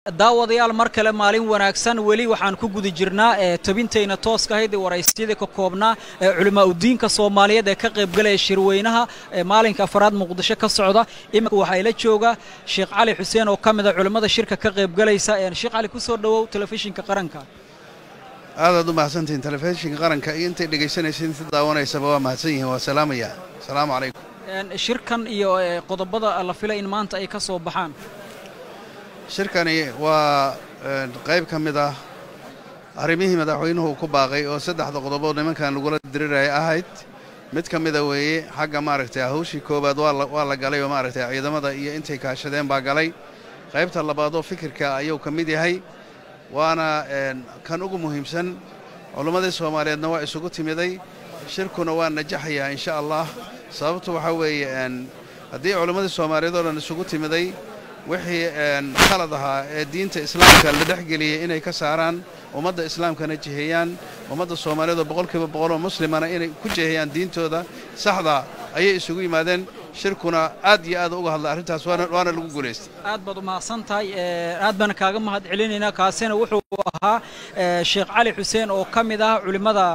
daawadayaal mar kale maalin wanaagsan weli waxaan ku guda jirnaa ee tabintayna tooska ahayd ee waraysyadii ka koobnaa ee culimaa udiinka soomaaliyeed ee ka qaybgalaya shirweynaha ee maalinka afaraad muqdisho ka socda iminka waxaa ila jooga sheekh cali xuseen oo ka mid a culimmada shirka ka qaybgalaysa sheekh cali kusoo dhowow telefishinka qaranka aadaad u mahadsantihiin telefishinka qaranka iyo intay dhegaysanaysa inta daawanaysaba waa mahadsan yihiin waa salaamaya asalaamu calaykum shirkan iyo qodobada la filay in maanta ay ka soo baxaan shirkani waa qayb ka mid ah arrimihii madaxweynuhu ku baaqay oo saddexda qodobood nimankan lagula diriraya ahayd mid ka mida weeye xagga maaragtay hawshii koowaad waa la galay oo maaragtay ciidamada iyo intay kaashadeen baa galay qaybta labaadoo fikirka ayuu ka mid yahay waana kan ugu muhiimsan culimmadii soomaaliyeedna waa isugu timiday shirkuna waa najaxayaa insha allah sababtu waxaa weeye haddii culimmadii soomaaliyeed oo dhan isugu timiday wixii khalad ahaa ee diinta islaamka la dhexgeliyey inay ka saaraan ummadda islaamkana jiheeyaan ummadda soomaaliyeed oo boqolkiiba boqoloo muslimana inay ku jiheeyaan diintooda saxda ayay isugu yimaadeen shirkuna aad iyo aad uga hadlay arrintaas waana lagu guulaystay aad baad u mahadsan tahay aad baan kaaga mahad celinaynaa kaasina wuxuu ahaa sheekh cali xuseen oo ka mid ah culimmada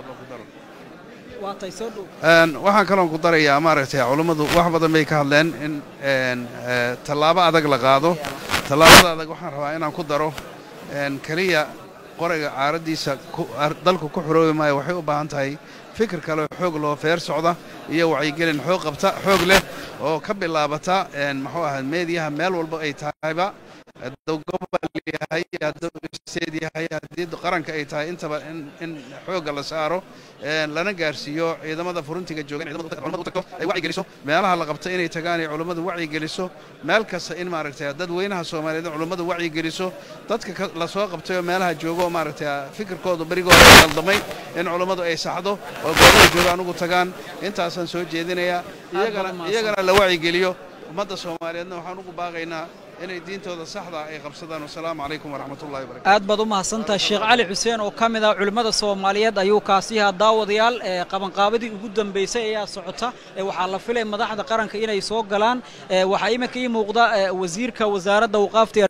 waxaan kaloon ku darayaa maaragtay culummadu wax badan bay ka hadleen in tallaabo adag la qaado tallaabada adag waxaan rabaa inaan ku daro keliya qorayga caaraddiisa dalku ku xoroobi maayo waxay u baahan tahay fikir kale xoog loo feer socda iyo wacyigelin xoog qabta xoog leh oo ka bilaabata muxuu ahaa meediyaha meel walba ay tahayba hadduu gobol yahay hadduu isteed yahay haddii qaranka ay tahay intaba in xoogga la saaro lana gaarsiiyo ciidamada furintiga joogan culamadu tagto ay wacyigeliso meelaha la qabta inay tagaan ay culummadu wacyigeliso meel kasta in maaragtay dadweynaha soomaaliyeed culummadu wacyigeliso dadka la soo qabtay oo meelaha jooga oo maaragtay fikirkooda berigooda qaldamay in culummadu ay saxdo oo goobaha joogaan ugu tagaan intaasaan soo jeedinayaa iyagana la wacyigeliyo ummadda soomaaliyeedna waxaan ugu baaqaynaa inay diintooda saxda ay qabsadaan wasalaamu calaykum waraxmatullahi wabarakatu aad baad u mahadsantahay sheekh cali xuseen oo ka mid ah culimmada soomaaliyeed ayuu kaasi yahaa daawadayaal qabanqaabadii ugu dambaysay ayaa socota waxaa la filay madaxda qaranka inay soo galaan waxaa iminka ii muuqda wasiirka wasaaradda waqaafta